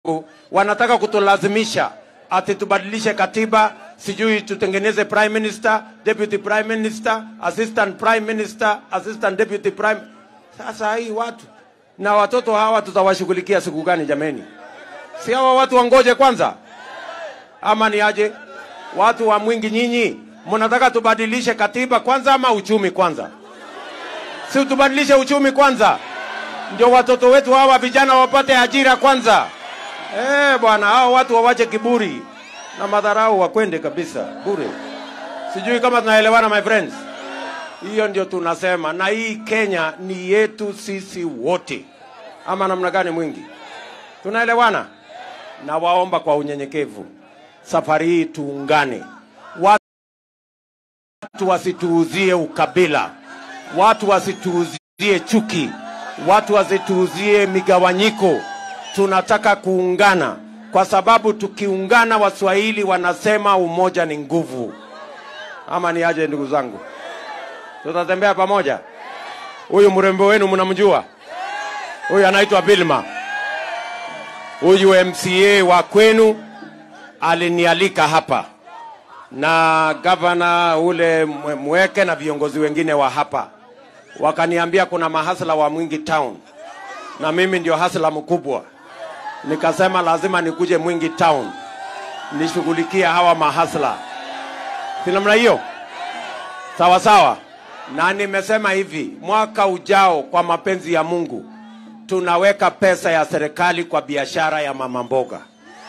wanataka kutulazimisha ati tubadilishe katiba, sijui tutengeneze prime minister, deputy prime minister, assistant prime minister, assistant deputy prime. Sasa hii watu na watoto hawa tutawashughulikia siku gani jameni? Si hawa watu wangoje kwanza, ama ni aje? Watu wa Mwingi, nyinyi mnataka tubadilishe katiba kwanza ama uchumi kwanza? Si tubadilishe uchumi kwanza, ndio watoto wetu hawa vijana wapate ajira kwanza. Eh bwana, hao watu wawache kiburi na madharau, wakwende kabisa bure. Sijui kama tunaelewana my friends. Hiyo ndio tunasema, na hii Kenya ni yetu sisi wote, ama namna gani? Mwingi, tunaelewana? Na waomba kwa unyenyekevu, safari hii tuungane, watu wasituuzie ukabila, watu wasituuzie chuki, watu wasituuzie migawanyiko. Tunataka kuungana, kwa sababu tukiungana, Waswahili wanasema umoja ni nguvu. Ama ni aje, ndugu zangu? tutatembea pamoja. Huyu mrembo wenu mnamjua? Huyu anaitwa Bilma. Huyu MCA wa kwenu alinialika hapa na gavana ule Mwe- Mweke na viongozi wengine wa hapa, wakaniambia kuna mahasla wa Mwingi Town na mimi ndio hasla mkubwa. Nikasema lazima nikuje Mwingi Town nishughulikie hawa mahasla, si namna hiyo? Sawa sawa. Na nimesema hivi, mwaka ujao, kwa mapenzi ya Mungu, tunaweka pesa ya serikali kwa biashara ya mama mboga,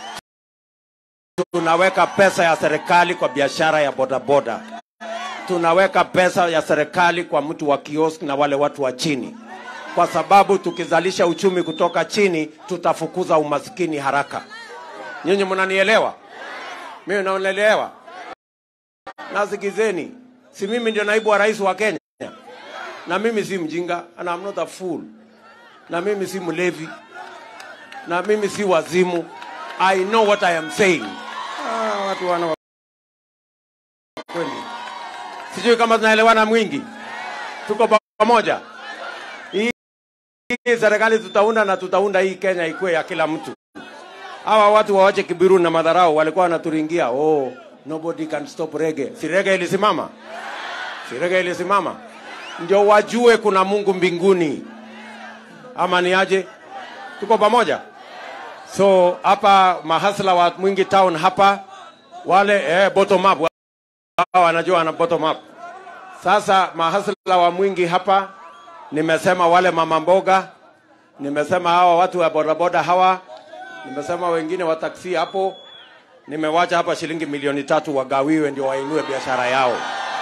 tunaweka pesa ya serikali kwa biashara ya bodaboda, tunaweka pesa ya serikali kwa mtu wa kiosk na wale watu wa chini, kwa sababu tukizalisha uchumi kutoka chini, tutafukuza umaskini haraka. Nyinyi mnanielewa? Mimi naelewa. Nasikizeni, si mimi ndio naibu wa rais wa Kenya, na mimi si mjinga, and I'm not a fool, na mimi si mlevi, na mimi si wazimu. I know what I am saying. Ah, watu wana wa- kweli, sijui kama tunaelewana. Mwingi, tuko pamoja. Hii hii serikali tutaunda na tutaunda hii Kenya ikuwe ya kila mtu. Hawa watu wawache kibiru na madharau, walikuwa wanaturingia oh, nobody can stop reggae. Si reggae ilisimama? Si reggae ilisimama? Ndio wajue kuna Mungu mbinguni, ama ni aje? Tuko pamoja. So hapa mahasla wa Mwingi Town hapa wale eh, bottom up wao wanajua wana bottom up. Sasa mahasla wa Mwingi hapa, nimesema wale mama mboga, nimesema hawa watu wa bodaboda hawa nimesema wengine wa taksi hapo, nimewacha hapa shilingi milioni tatu wagawiwe, ndio wainue biashara yao,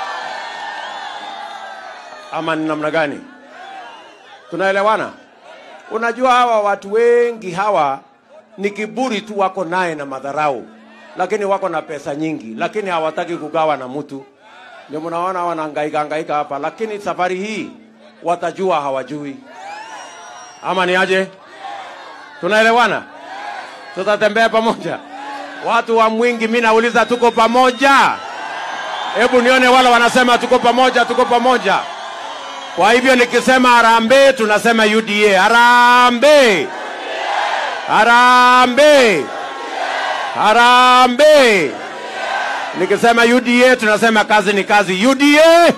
ama ni namna gani? Tunaelewana? Unajua hawa watu wengi hawa ni kiburi tu wako naye na madharau, lakini wako na pesa nyingi, lakini hawataki kugawa na mtu. Ndio mnaona wanahangaika hangaika hapa, lakini safari hii watajua hawajui, ama ni aje? Tunaelewana? tutatembea pamoja. Watu wa Mwingi, mi nauliza, tuko pamoja? Hebu nione wale wanasema tuko pamoja, tuko pamoja. Kwa hivyo nikisema harambee, tunasema UDA. Harambee, harambee, harambee. Nikisema UDA, tunasema kazi ni kazi. UDA,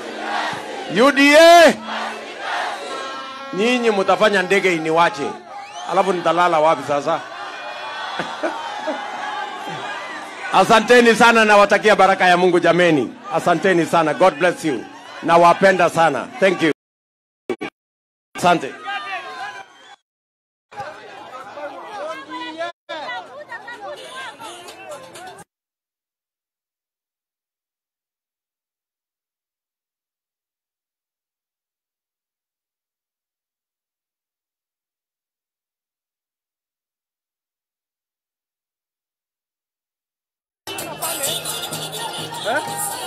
UDA. Nyinyi mtafanya ndege iniwache, alafu nitalala wapi sasa? Asanteni sana, nawatakia baraka ya Mungu jameni. Asanteni sana, God bless you. Nawapenda sana, thank you. Asante. Eh?